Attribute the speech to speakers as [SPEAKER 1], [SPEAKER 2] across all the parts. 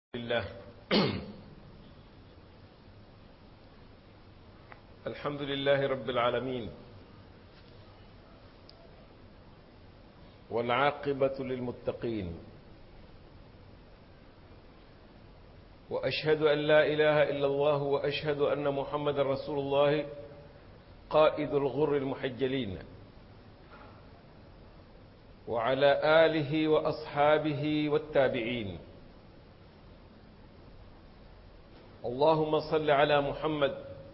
[SPEAKER 1] لله الحمد لله رب العالمين والعاقبة للمتقين وأشهد أن لا إله إلا الله وأشهد أن محمد رسول الله قائد الغر المحجلين وعلى آله وأصحابه والتابعين اللهم صل على محمد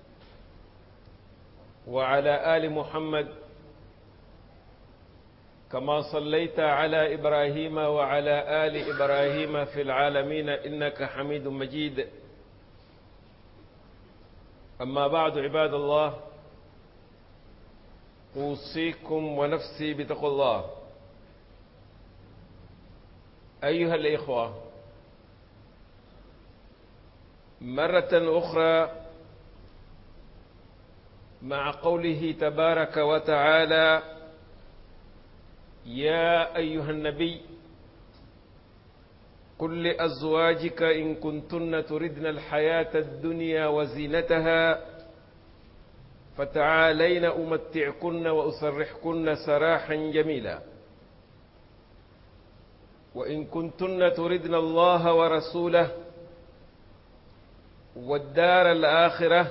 [SPEAKER 1] وعلى آل محمد كما صليت على إبراهيم وعلى آل إبراهيم في العالمين إنك حميد مجيد أما بعد عباد الله أوصيكم ونفسي بتقوى الله أيها الإخوة مرة أخرى مع قوله تبارك وتعالى يا أيها النبي قل لأزواجك إن كنتن تردن الحياة الدنيا وزينتها فتعالين أمتعكن وأسرحكن سراحا جميلا وإن كنتن تردن الله ورسوله والدار الآخرة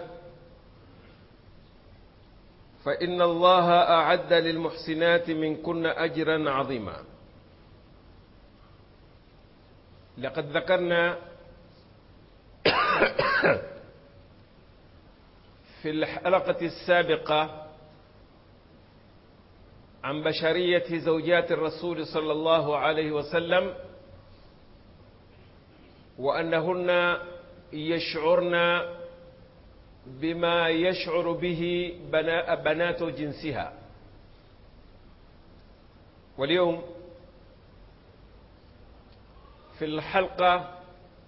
[SPEAKER 1] فإن الله أعد للمحسنات منكن أجرا عظيما لقد ذكرنا في الحلقة السابقة عن بشرية زوجات الرسول صلى الله عليه وسلم وأنهن يشعرن بما يشعر به بنات جنسها واليوم في الحلقة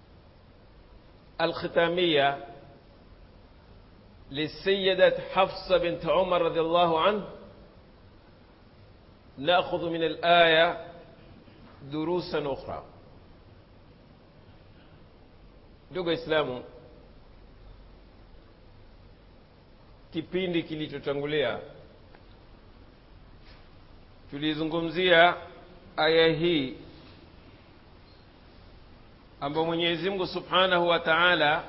[SPEAKER 1] الختامية للسيدة حفصة بنت عمر رضي الله عنه نأخذ من الآية دروسا أخرى ndugu Waislamu, kipindi kilichotangulia tulizungumzia aya hii ambayo Mwenyezi Mungu Subhanahu wa Ta'ala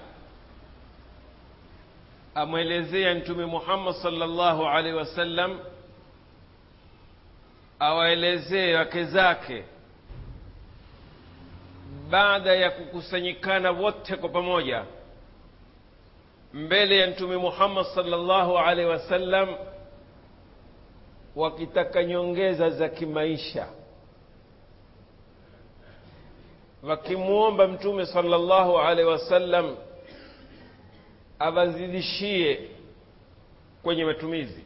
[SPEAKER 1] amwelezea Mtume Muhammad sallallahu alaihi wasallam awaelezee wake zake baada ya kukusanyikana wote kwa pamoja mbele ya mtume Muhammad sallallahu alaihi wasallam wakitaka nyongeza za kimaisha wakimwomba mtume sallallahu alaihi wasallam awazidishie kwenye matumizi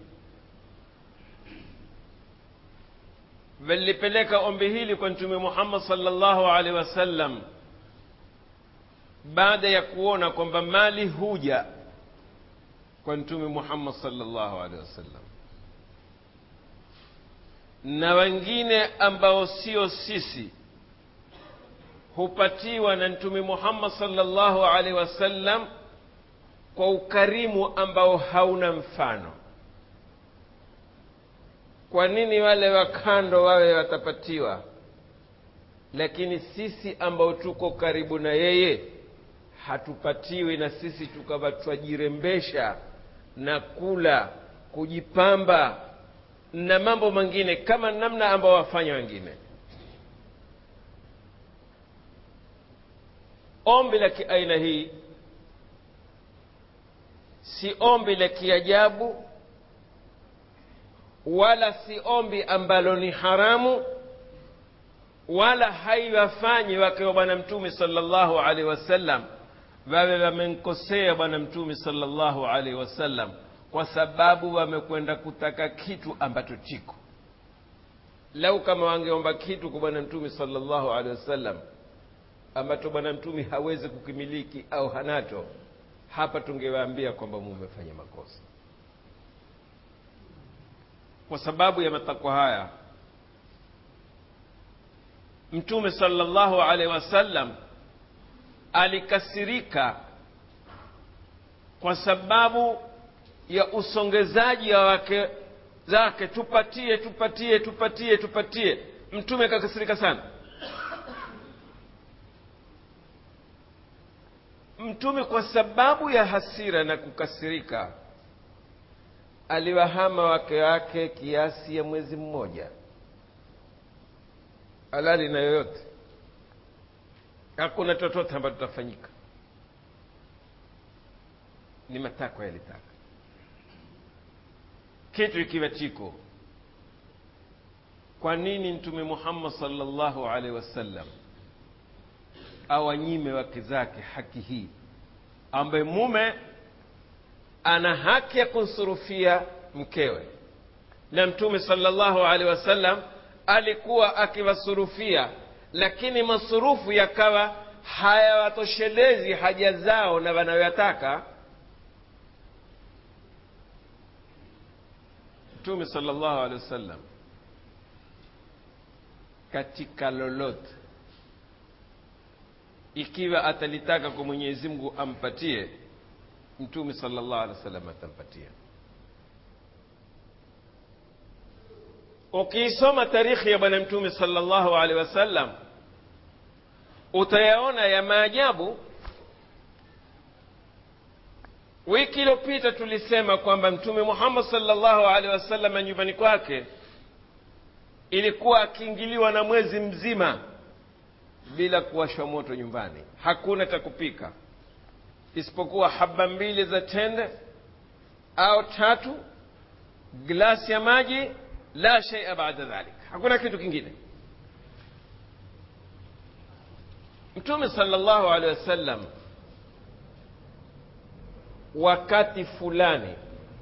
[SPEAKER 1] walipeleka ombi hili kwa mtume Muhammad sallallahu alaihi wasallam baada ya kuona kwamba mali huja kwa mtume Muhammad sallallahu alaihi wasallam na wengine ambao sio sisi hupatiwa na mtume Muhammad sallallahu alaihi wasallam kwa ukarimu ambao hauna mfano kwa nini wale wa kando wawe watapatiwa lakini sisi ambao tuko karibu na yeye hatupatiwi na sisi tukawa twajirembesha na kula kujipamba na mambo mengine kama namna ambao wafanya wengine ombi la kiaina hii si ombi la kiajabu wala si ombi ambalo ni haramu wala haiwafanyi wake wa bwana mtume sallallahu alaihi wasallam wawe wamemkosea bwana mtume sallallahu alaihi wasallam kwa sababu wamekwenda kutaka kitu ambacho chiko lau kama wangeomba kitu kwa bwana mtume sallallahu alaihi wasallam ambacho bwana mtume hawezi kukimiliki au hanacho hapa tungewaambia kwamba mumefanya makosa kwa sababu ya matakwa haya mtume sallallahu alaihi wasallam alikasirika kwa sababu ya usongezaji wa wake zake tupatie tupatie tupatie tupatie mtume akakasirika sana mtume kwa sababu ya hasira na kukasirika aliwahama wake wake kiasi ya mwezi mmoja halali na yoyote hakuna chochote ambacho tutafanyika ni matakwa yalitaka kitu ikiwa chiko kwa nini mtume muhammad salllahu alaihi wasallam awanyime wake zake haki hii ambaye mume ana haki ya kunsurufia mkewe na mtume salllahu alaihi wasallam alikuwa akiwasurufia lakini masurufu yakawa hayawatoshelezi haja zao na wanayoyataka mtume salllahu alehi wasallam katika lolote ikiwa atalitaka kwa mwenyezi mungu ampatie mtume salllahu alehi wasallam atampatia ukiisoma tarikhi ya bwana mtume salllahu alehi wasallam utayaona ya maajabu wiki iliyopita tulisema kwamba mtume muhammad salllahu alehi wasallam nyumbani kwake ilikuwa akiingiliwa na mwezi mzima bila kuwashwa moto nyumbani hakuna cha kupika isipokuwa haba mbili za tende au tatu glasi ya maji la sheia baada dhalik hakuna kitu kingine mtume salllahu alehi wasallam wakati fulani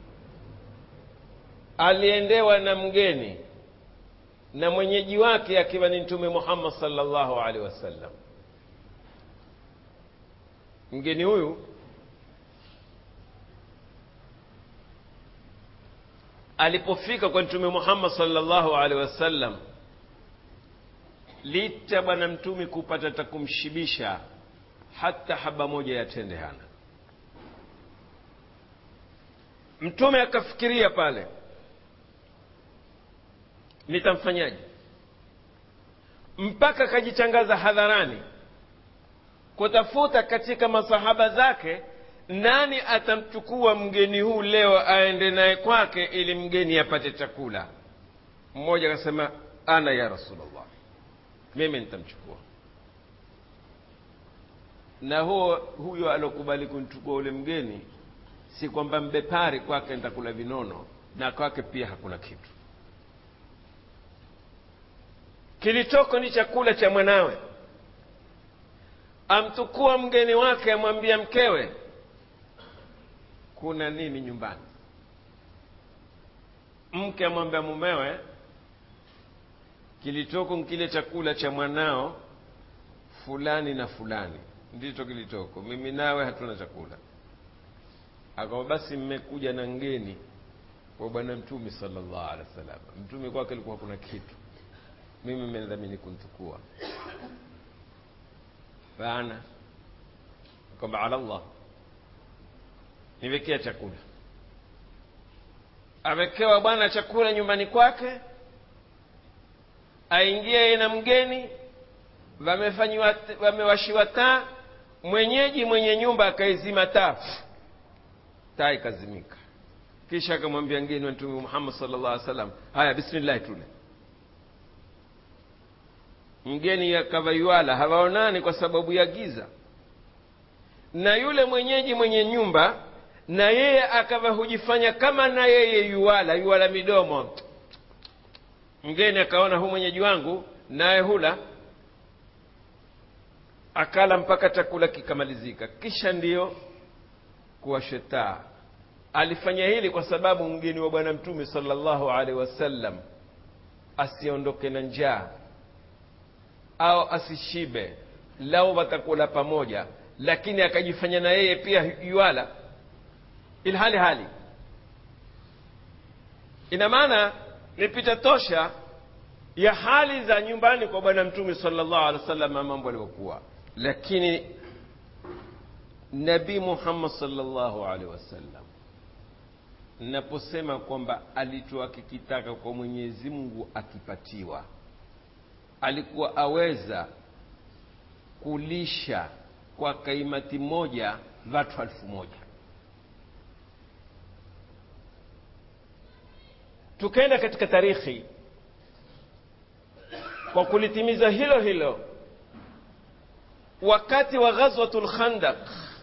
[SPEAKER 1] aliendewa na mgeni na mwenyeji wake akiwa ni mtume muhammad salllahu alehi wasallam mgeni huyu alipofika kwa mtume muhammad salllahu alehi wasallam licha bwana mtume kupata ta kumshibisha hata haba moja ya tende hana mtume akafikiria pale nitamfanyaje mpaka akajichangaza hadharani kutafuta katika masahaba zake nani atamchukua mgeni huu leo aende naye kwake ili mgeni apate chakula mmoja akasema ana ya rasulllah mimi nitamchukua na huo huyo alokubali kumchukua ule mgeni si kwamba mbepari kwake nitakula vinono na kwake pia hakuna kitu kilichoko ni chakula cha mwanawe amtukua mgeni wake amwambia mkewe kuna nini nyumbani mke amwambia mumewe kilichoko nkile chakula cha mwanao fulani na fulani ndicho kilichoko mimi nawe hatuna chakula akawa basi mmekuja na ngeni kwa bwana mtume salllah alehi wa sallam mtume kwake alikuwa kuna kitu mimi mmedhamini kuntukua fana kwamba ala llah niwekea chakula awekewa bwana chakula nyumbani kwake aingia yeye na mgeni wamefanyiwa wamewashiwa taa mwenyeji mwenye nyumba akaizima taa taa ikazimika kisha akamwambia ngeni wa mtume muhammad sala llah alih salam haya bismillahi tule mgeni akavaiwala hawaonani kwa sababu ya giza na yule mwenyeji mwenye nyumba na yeye akawa hujifanya kama na yeye yuwala yuwala midomo mgeni akaona hu mwenyeji wangu naye hula akala mpaka chakula kikamalizika kisha ndiyo kuwashetaa alifanya hili kwa sababu mgeni wa bwana mtume salllahu alaihi wasallam asiondoke na njaa au asishibe lau watakula pamoja lakini akajifanya na yeye pia yuala ilhali hali ina maana ni picha tosha ya hali za nyumbani kwa bwana mtume salllahu alehi wa sallam mambo alivyokuwa lakini nabii muhammad salllahu alaihi wasallam naposema kwamba alichoakikitaka kwa mwenyezi mungu akipatiwa alikuwa aweza kulisha kwa kaimati moja watu elfu moja tukaenda katika tarikhi kwa kulitimiza hilo hilo wakati wa ghazwatu lkhandaq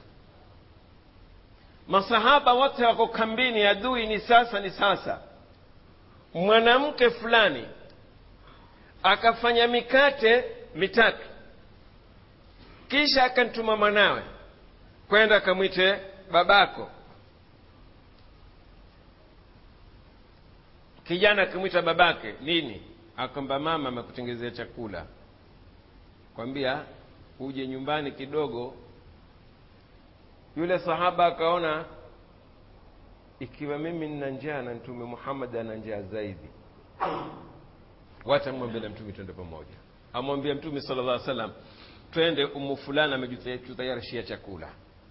[SPEAKER 1] masahaba wote wako kambini adui ni sasa ni sasa mwanamke fulani akafanya mikate mitatu kisha akantuma mwanawe kwenda akamwite babako kijana akimwita babake nini akwamba mama amekutengezea chakula kwambia uje nyumbani kidogo yule sahaba akaona ikiwa mimi nina njaa na mtume muhammad ana njaa zaidi watamwambia na mtume twende pamoja amwambia mtume sala llah salam twende umu fulani amejutayarishia chakula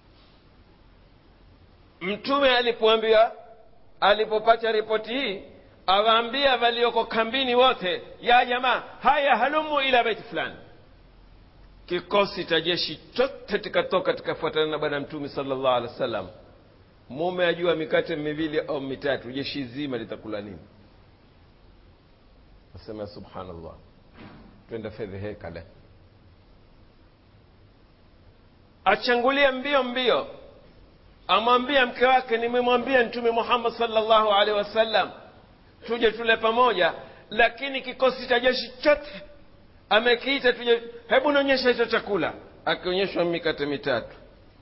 [SPEAKER 1] mtume alipoambiwa alipopata ripoti hii awaambia walioko kambini wote ya jamaa haya halumu ila baiti fulani kikosi cha jeshi chote tikatoka tikafuatana na bwana mtume salllah alehi wa sallam mume ajua mikate miwili au mitatu jeshi zima litakula nini asema subhanallah twenda fedheheka le achangulia mbio mbio amwambia mke wake nimemwambia mtume muhammad salllahu alehi wasallam tuje tule pamoja lakini kikosi cha jeshi chote amekiita tuje hebu naonyesha hicho chakula akionyeshwa mikate mitatu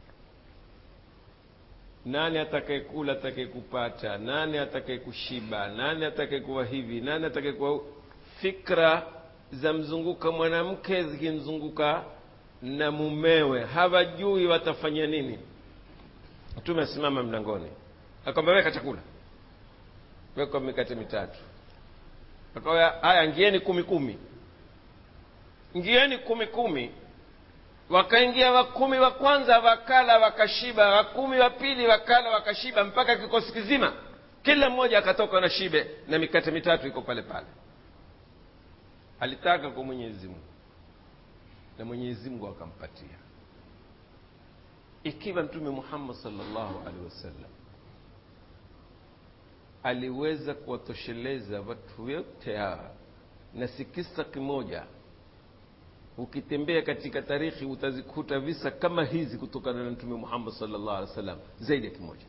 [SPEAKER 1] nani atakayekula atakayekupata nani atakayekushiba nani atakayekuwa hivi nani atakayekuwa fikra za mzunguka mwanamke zikimzunguka na mumewe hawajui watafanya nini mtume asimama mlangoni akwamba weka chakula wekwa mikate mitatu akawa haya ngieni kumi kumi ngieni kumi kumi wakaingia wakumi wa kwanza wakala wakashiba wakumi wa pili wakala wakashiba mpaka kikosi kizima kila mmoja akatoka na shibe na mikate mitatu iko pale pale alitaka kwa mwenyezi mungu na mwenyezi mungu akampatia ikiwa mtume muhammad salllahu alehi wasallam aliweza kuwatosheleza watu wote hawa na si kisa kimoja ukitembea katika tarikhi utazikuta visa kama hizi kutokana na mtume muhammad salllah alih wa sallam zaidi ya kimoja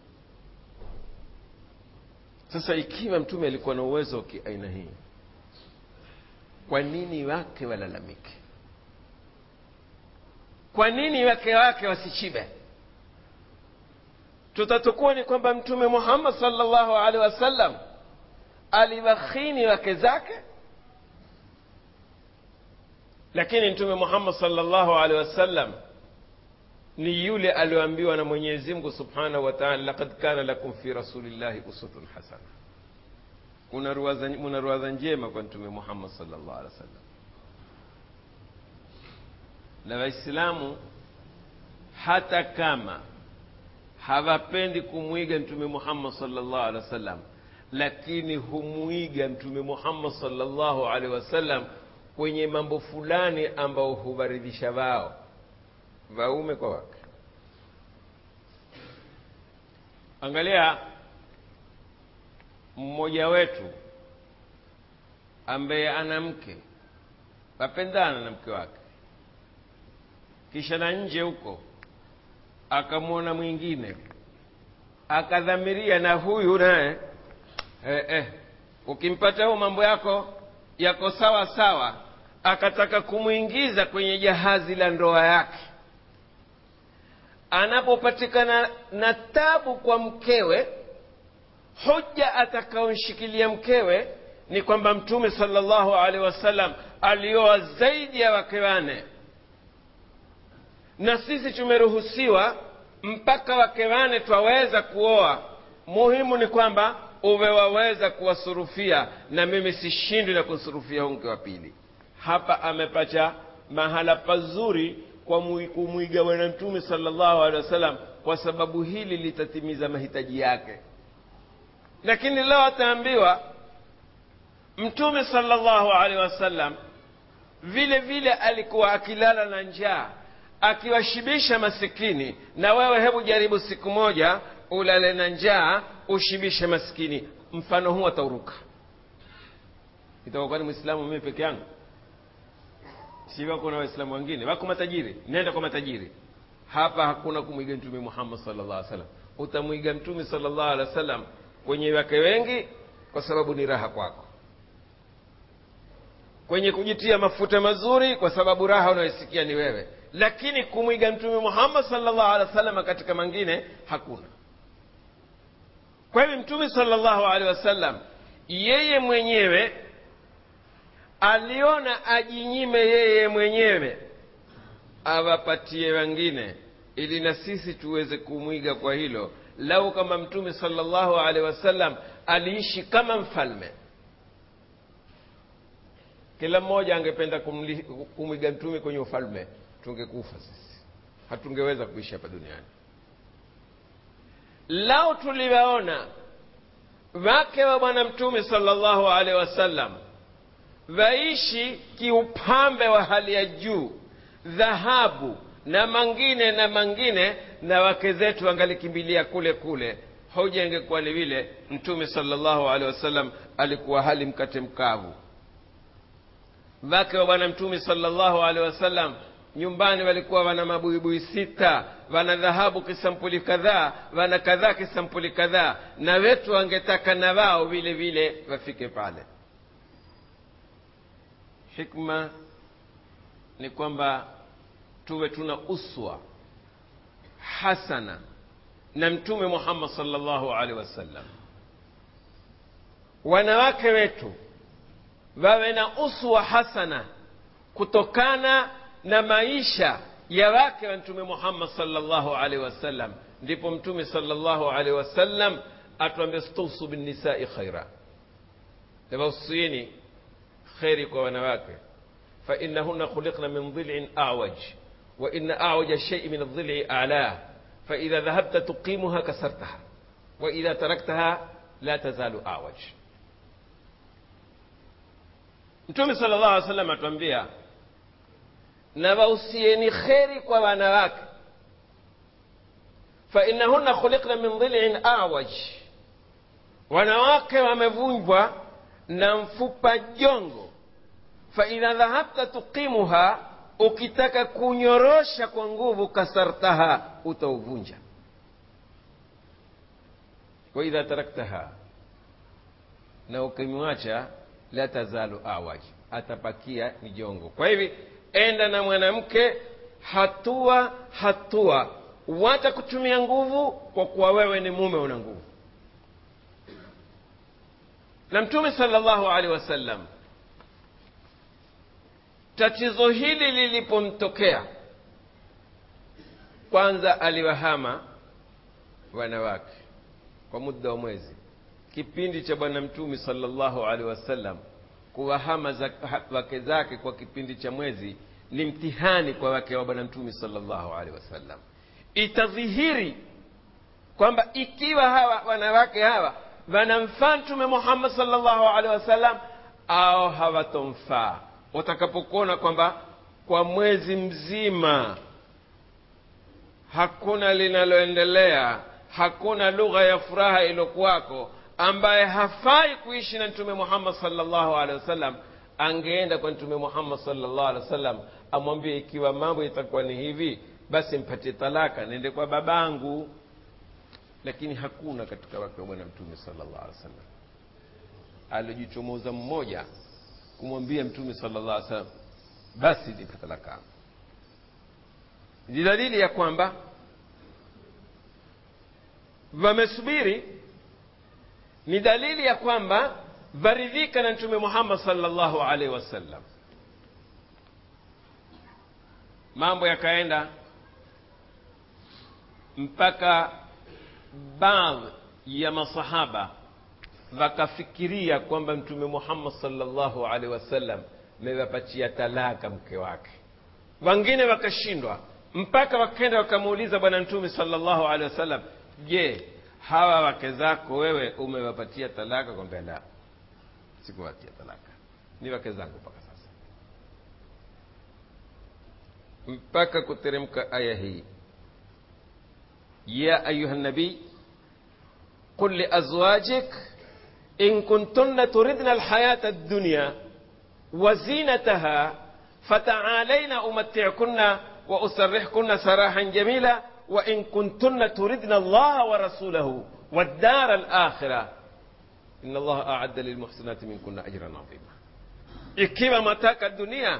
[SPEAKER 1] sasa ikiwa mtume alikuwa na uwezo wa kiaina hii kwa nini wake walalamike kwa nini wake wake wasichibe tutatukua ni kwamba mtume muhammad salllahu alehi wasallam aliwakhini wake zake lakini mtume muhammad salllahu alehi wasallam ni yule alioambiwa na mwenyezi mungu subhanahu wa taala lakad kana lakum fi rasulillahi uswatun hasana muna ruwadha njema kwa mtume muhammad salllahu alehi wasallam na waislamu hata kama hawapendi kumwiga mtume muhammad salllahu alehi wasallam lakini humwiga mtume muhammad salllahu alehi wasallam kwenye mambo fulani ambao huwaridhisha wao waume kwa wake angalia mmoja wetu ambaye ana mke wapendana na mke wake kisha na nje huko akamwona mwingine akadhamiria na huyu naye eh, eh, ukimpata huo mambo yako yako sawa sawa akataka kumwingiza kwenye jahazi la ndoa yake anapopatikana na tabu kwa mkewe hoja atakaonshikilia mkewe ni kwamba mtume salllahu alehi wasallam alioa zaidi ya wake wane na sisi tumeruhusiwa mpaka wake wane twaweza kuoa muhimu ni kwamba uwe waweza kuwasurufia na mimi sishindwi na kusurufia huu mke wa pili hapa amepata mahala pazuri kwa mui- kumwiga bwana mtume sallallahu alaihi wasallam kwa sababu hili litatimiza mahitaji yake lakini leo ataambiwa mtume sallallahu alaihi wasallam vile vile alikuwa akilala na njaa akiwashibisha masikini na wewe hebu jaribu siku moja ulale na njaa ushibishe masikini mfano huu atauruka itakuwa ni mwislamu mimi peke yangu si wako na waislamu wengine wako matajiri nenda kwa matajiri hapa hakuna kumwiga mtume muhammad sallallahu alaihi wasallam utamwiga mtume sallallahu alaihi wasallam kwenye wake wengi kwa sababu ni raha kwako kwenye kujitia mafuta mazuri kwa sababu raha unayosikia ni wewe lakini kumwiga mtume muhammad sallallahu alaihi wasallam katika mangine hakuna kwa hivyo mtume sallallahu alaihi wasallam yeye mwenyewe aliona ajinyime yeye mwenyewe awapatie wengine ili na sisi tuweze kumwiga kwa hilo lau kama mtume sallallahu alaihi wasallam aliishi kama mfalme kila mmoja angependa kumli- kumwiga mtume kwenye ufalme tungekufa sisi hatungeweza kuishi hapa duniani lau tuliwaona wake wa bwana mtume sallallahu alaihi wasallam waishi kiupambe wa hali ya juu dhahabu na mangine na mangine na wake zetu angalikimbilia kule kule hoja ingekuwa ni vile mtume sallallahu alaihi wasallam alikuwa hali mkate mkavu wake wa bwana mtume sallallahu alaihi wasallam nyumbani walikuwa wana mabuibui sita wana dhahabu kisampuli kadhaa wana kadhaa kisampuli kadhaa na wetu wangetaka na wao vile vile wafike pale hikma ni kwamba tuwe tuna uswa hasana na mtume muhammad sallallahu alaihi wasallam wanawake wetu wawe na uswa hasana kutokana na maisha ya wake wa mtume muhammad sallallahu alaihi wasallam ndipo mtume sallallahu alaihi wasallam atuambia stausu binnisai khaira nawausieni kheri kwa wanawake فإنهن خلقن من ضلع أعوج وإن أعوج الشيء من الضلع أعلاه فإذا ذهبت تقيمها كسرتها وإذا تركتها لا تزال أعوج mtume sala llahu alih wasallam atuambia na wausieni kheri kwa wanawake fainahunna khuliqna min dhilin awaj wanawake wamevunjwa na mfupa jongo faidha dhahabta tuqimuha ukitaka kunyorosha kwa nguvu kasartaha utauvunja waidha taraktaha na ukimwacha la tazalu awaj atapakia ni jongo kwa hivi enda na mwanamke hatua hatua wata kutumia nguvu kwa kuwa wewe ni mume una nguvu na mtume salllahu alehi wasallam tatizo hili lilipomtokea kwanza aliwahama wanawake kwa muda wa mwezi kipindi cha bwana mtume salllahu alehi wasallam kuwahama za, ha, wake zake kwa kipindi cha mwezi ni mtihani kwa wake wa bwana mtume salllahu alehi wasallam itadhihiri kwamba ikiwa hawa wanawake hawa wanamfaa mtume muhammad salllahu alehi wasallam au hawatomfaa utakapokuona kwamba kwa mwezi mzima hakuna linaloendelea hakuna lugha ya furaha iliyokuwako ambaye hafai kuishi na mtume muhammad salllahu alehi wasallam angeenda kwa mtume muhammad salllahu alehi wasallam amwambie ikiwa mambo itakuwa ni hivi basi mpatie talaka nende kwa babangu lakini hakuna katika wake wa bwana mtume salllah alehi wasallam aliojichomoza mmoja kumwambia mtume salllah alih wasallam basi nipe talaka ni dalili ya kwamba wamesubiri ni dalili ya kwamba varidhika na mtume muhammad salllahu alaihi wasallam mambo yakaenda mpaka baadhi ya masahaba wakafikiria kwamba mtume muhammad salllahu alaihi wasallam mewapatia talaka mke wake wengine wakashindwa mpaka wakenda wakamuuliza bwana mtume salllahu alehi wasallam je hawa wake zako wewe umewapatia talaka kwambia la sikuwapatia talaka ni wake zangu mpaka sasa mpaka kuteremka aya hii ya ayuha nabii qul liazwajik in kuntunna turidna alhayata addunya وزينتها فتعالين أمتعكن وأسرحكن سراحا جميلا وإن كنتن تردن الله ورسوله والدار الآخرة إن الله أعد للمحسنات منكن أجرا عظيما ikiwa mataka dunia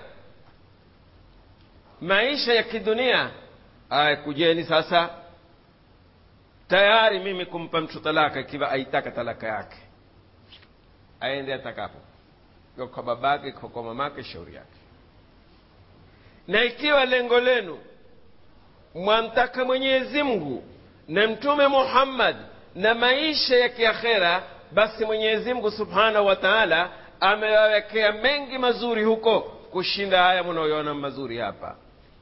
[SPEAKER 1] maisha ya kidunia aya kujeni sasa tayari mimi kumpa mtu talaka ikiwa aitaka talaka yake aende atakapo kwa babake kwa mamake shauri yake na ikiwa lengo lenu mwamtaka mwenyezi mungu na mtume muhammad na maisha ya kiakhera basi mwenyezi mungu subhanahu wa taala amewawekea mengi mazuri huko kushinda haya mnaoona mazuri hapa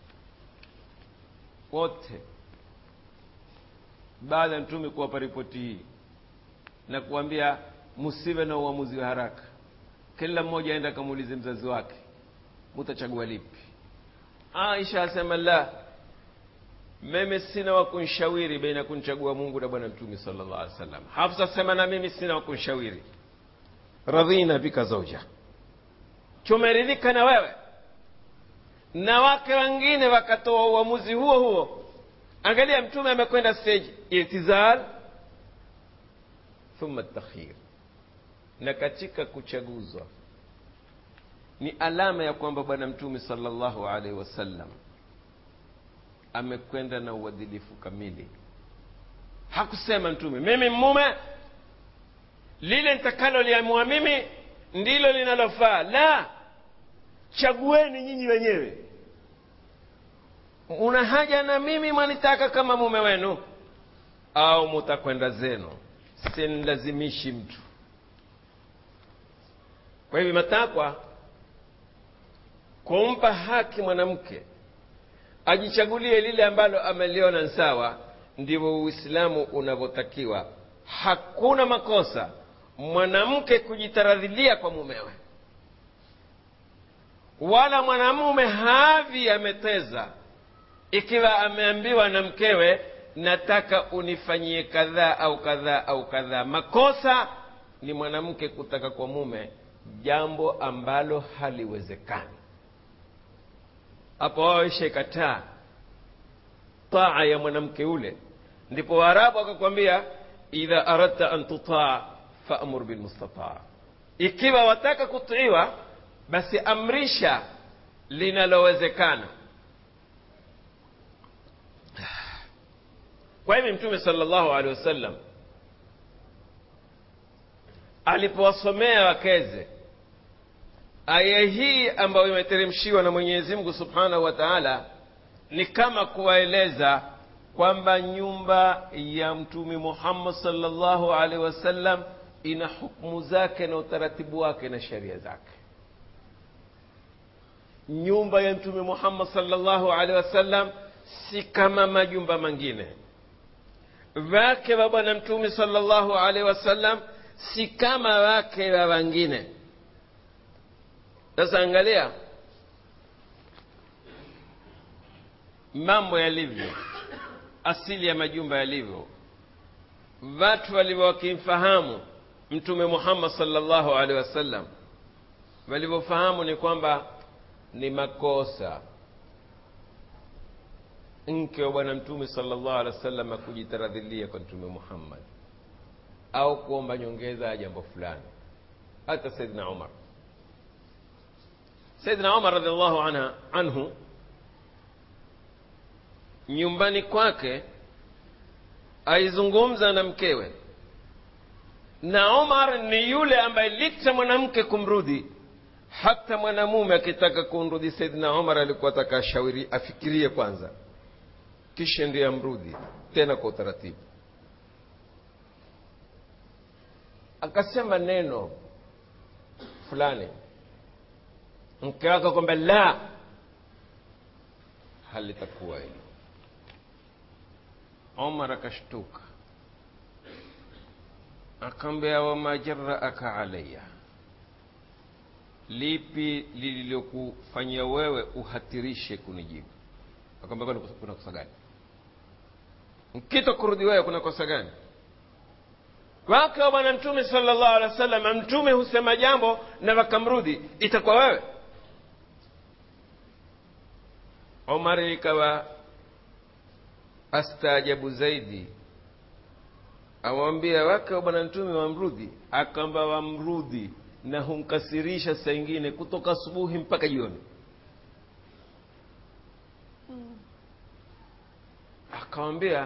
[SPEAKER 1] wote baada ya mtume kuwapa ripoti hii na kuambia msiwe na uamuzi wa haraka kila mmoja aenda akamuulize mzazi wake mutachagua lipi aisha asema la mimi sina wa kunshawiri baina kunchagua mungu na bwana mtume sallallahu alaihi wasallam hafsa sema na mimi sina wa kunshawiri radhina bika zauja tumeridhika na wewe na wake wengine wakatoa uamuzi huo huo angalia mtume amekwenda stage itizal thumma takhir na katika kuchaguzwa ni alama ya kwamba bwana mtume sallallahu alaihi wasallam amekwenda na uadilifu kamili hakusema mtume mimi mume lile nitakaloliamua mimi ndilo linalofaa la chagueni nyinyi wenyewe una haja na mimi mwanitaka kama mume wenu au mutakwenda zenu sinlazimishi mtu kwa hivyo matakwa kumpa haki mwanamke ajichagulie lile ambalo ameliona sawa ndivyo uislamu unavyotakiwa hakuna makosa mwanamke kujitaradhilia kwa mumewe wala mwanamume havi ameteza ikiwa ameambiwa na mkewe nataka unifanyie kadhaa au kadhaa au kadhaa makosa ni mwanamke kutaka kwa mume jambo ambalo haliwezekani hapo wao ishaikataa taa ya mwanamke ule ndipo waarabu akakwambia idha aradta an tutaa faamur bilmustataa ikiwa wataka kutiiwa basi amrisha linalowezekana kwa hivi mtume salllahu alehi wasallam alipowasomea wakeze aya hii ambayo imeteremshiwa na mwenyezi mungu subhanahu wa taala ni kama kuwaeleza kwamba nyumba ya mtume muhammad salllahu alaihi wasallam ina hukmu zake na utaratibu wake na sheria zake nyumba ya mtume muhammad salllahu alaihi wasallam si kama majumba mengine wake wa bwana mtume salllahu alaihi wasallam si kama wake wa wengine sasa angalia mambo yalivyo asili ya majumba yalivyo watu walivyo wakimfahamu mtume muhammad salllahu alehi wasallam walivyofahamu ni kwamba ni makosa mke wa bwana mtume salllahu alehi wasallam akujitaradhilia kwa mtume muhammad au kuomba nyongeza ya jambo fulani hata saidina umar saidina umar radiallahu anha anhu nyumbani kwake aizungumza na mkewe na omar ni yule ambaye licha mwanamke kumrudhi hata mwanamume akitaka kumrudhi saidina omar alikuwa ataka ashauri afikirie kwanza kisha ndiye amrudhi tena kwa utaratibu akasema neno fulani mke wake kwamba la halitakuwa hilo omar akashtuka akaambia wama jaraaka alaya lipi lililokufanyia wewe uhatirishe kunijibu akamwambia kwani kuna kosa gani mkito kurudi wewe kuna kosa gani wake wa bwana mtume sallallahu alaihi wasallam mtume husema jambo na wakamrudi itakuwa wewe omar ikawa astaajabu zaidi awambia wake wa bwana mtume wamrudhi akamba wamrudhi na humkasirisha saa ingine kutoka asubuhi mpaka jioni akawambia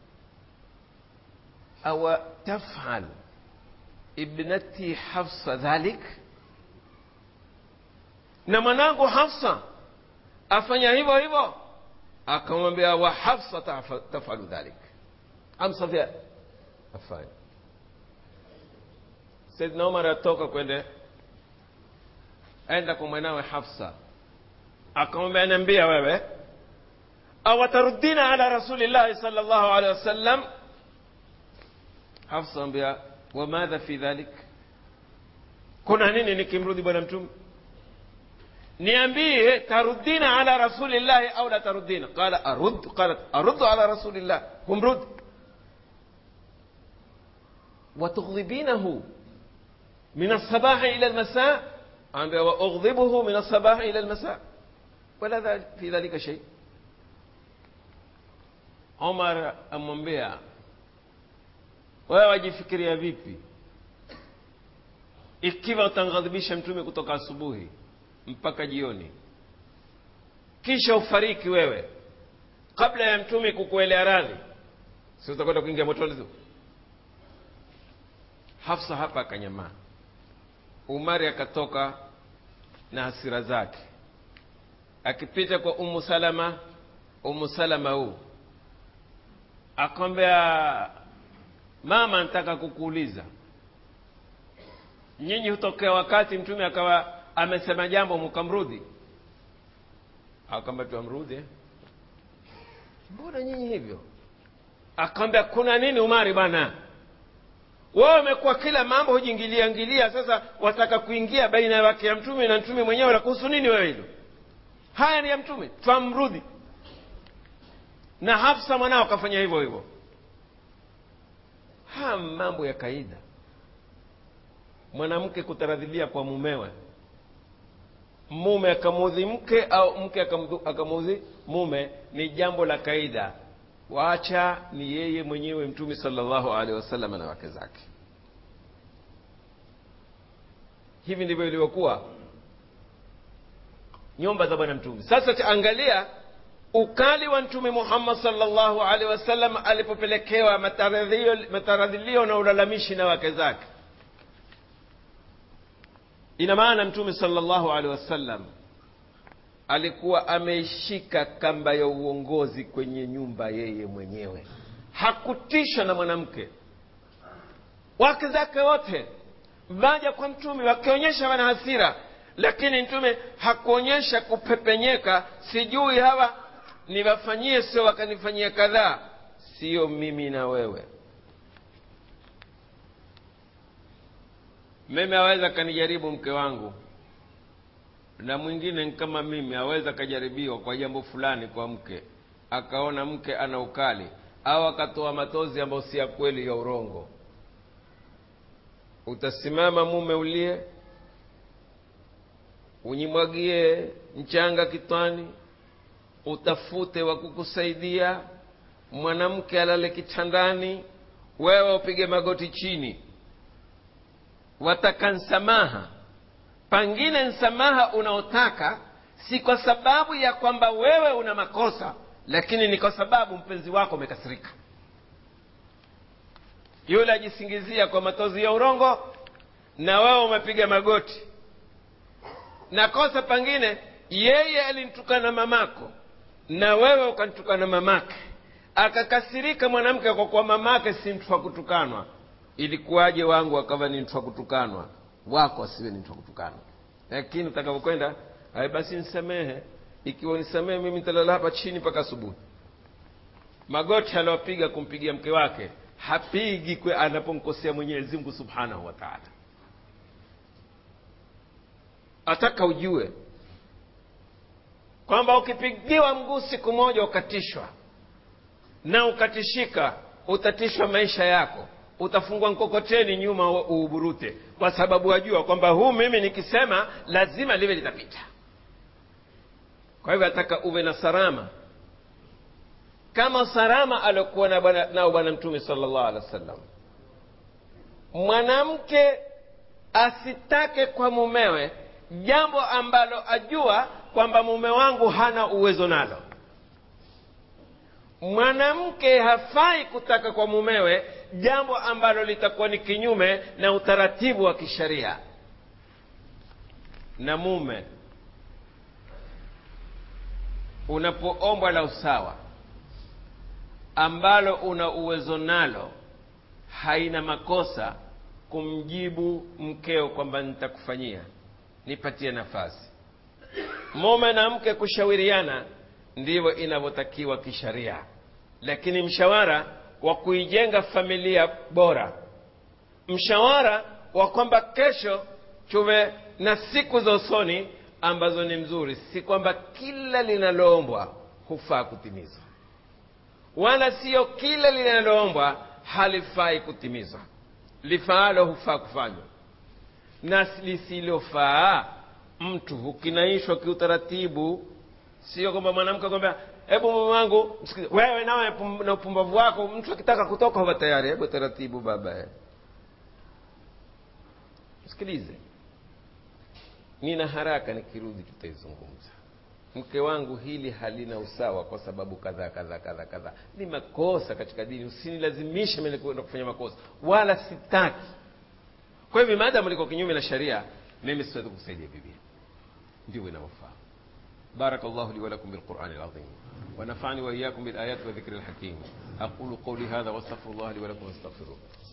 [SPEAKER 1] awa tafal ibnati hafsa dhalik na mwanangu hafsa afanya hivyo hivyo akamwambia wa hafsa tafalu dhalik amsafia afanye saidna umar atoka kwende aenda kwa mwanawe hafsa akamwambia niambia wewe awatarudina ala rasulillahi sal llahu alehi wasallam hafsa ambia wamadha fi dhalik kuna nini nikimrudi bwana mtume niambie tarudina ala rasulillahi au la tarudina qala arud qalat aruddu ala rasulillah humrud وتغضبينه من الصباح إلى المساء وأغضبه من الصباح إلى المساء ولا في ذلك شيء عمر amwambia wewe wajifikiria vipi ikiwa utamghadhibisha mtume kutoka asubuhi mpaka jioni kisha ufariki wewe kabla ya mtume kukuelea radhi si utakwenda kuingia motoni tu hafsa hapa akanyamaa umari akatoka na hasira zake akipita kwa umu salama umu salama huu akwambia mama nataka kukuuliza nyinyi hutokea wakati mtume akawa amesema jambo mukamrudhi akwambia tuamrudhi mbona nyinyi hivyo akwambia kuna nini umari bwana wao wamekuwa kila mambo hujiingilia ingilia sasa wataka kuingia baina ya wake ya mtume na mtume mwenyewe la kuhusu nini wewe hilo haya ni ya mtume twamrudhi na hafsa mwanao akafanya hivyo hivyo haya mambo ya kaida mwanamke kutaradhilia kwa mumewe mume akamuudhi mke au mke akamuudhi mume ni jambo la kaida wacha ni yeye mwenyewe mtume sallallahu alaihi wasallam na wake zake hivi ndivyo ilivyokuwa nyumba za bwana mtume sasa taangalia ukali wa mtume muhammad sallallahu alaihi wasallam alipopelekewa mataradhilio na ulalamishi na wake zake ina maana mtume sallallahu alaihi wasallam alikuwa ameishika kamba ya uongozi kwenye nyumba yeye mwenyewe hakutishwa na mwanamke wake zake wote vaja kwa mtume wakionyesha wana hasira lakini mtume hakuonyesha kupepenyeka sijui hawa niwafanyie sio wakanifanyia kadhaa sio mimi na wewe mimi aweza kanijaribu mke wangu na mwingine kama mimi aweza akajaribiwa kwa jambo fulani kwa mke akaona mke ana ukali au akatoa matozi ambayo si ya kweli ya urongo utasimama mume ulie unyimwagie mchanga kitwani utafute wa kukusaidia mwanamke alale kitandani wewe upige magoti chini wataka nsamaha pangine msamaha unaotaka si kwa sababu ya kwamba wewe una makosa lakini ni kwa sababu mpenzi wako umekasirika yule ajisingizia kwa matozi ya urongo na wewe umepiga magoti na kosa pangine yeye alimtukana mamako na wewe ukamtukana mamake akakasirika mwanamke kwa kuwa mamake si mtu wa kutukanwa ilikuwaje wangu akawa ni mtu wa kutukanwa wako asiwe ni mtu wa kutukanwa lakini utakapokwenda basi nsamehe ikiwa nisamehe mimi nitalala hapa chini mpaka asubuhi magoti aliopiga kumpigia mke wake hapigi kwe anapomkosea mwenyezi mungu subhanahu wa taala ataka ujue kwamba ukipigiwa mguu siku moja ukatishwa na ukatishika utatishwa maisha yako utafungwa mkokoteni nyuma uuburute kwa sababu wajua kwamba huu mimi nikisema lazima liwe litapita kwa hivyo ataka uwe na salama kama salama aliokuwa nao bwana na bwana mtume salllah alehi wa sallam mwanamke asitake kwa mumewe jambo ambalo ajua kwamba mume wangu hana uwezo nalo mwanamke hafai kutaka kwa mumewe jambo ambalo litakuwa ni kinyume na utaratibu wa kisheria na mume unapoombwa la usawa ambalo una uwezo nalo haina makosa kumjibu mkeo kwamba nitakufanyia nipatie nafasi mume na mke kushauriana ndivyo inavyotakiwa kisharia lakini mshawara wa kuijenga familia bora mshawara wa kwamba kesho tuwe na siku za usoni ambazo ni mzuri si kwamba kila linaloombwa hufaa kutimizwa wala siyo kila linaloombwa halifai kutimizwa lifaalo hufaa kufanywa na lisilofaa mtu hukinaishwa kiutaratibu sio kwamba mwanamke kwamba hebu mume wangu wewe nawe na upumbavu wako mtu akitaka kutoka huwa tayari hebu taratibu baba sikilize nina haraka nikirudi tutaizungumza mke wangu hili halina usawa kwa sababu kadhaa kadhaa kadhaa kadhaa ni makosa katika dini usinilazimishe mimi kwenda kufanya makosa wala sitaki kwa hivyo maadamu liko kinyume na sharia mimi siwezi kusaidia bibi ndivyo inavyofaa بارك الله لي ولكم بالقرآن العظيم ونفعني وإياكم بالآيات والذكر الحكيم أقول قولي هذا واستغفر الله لي ولكم واستغفروه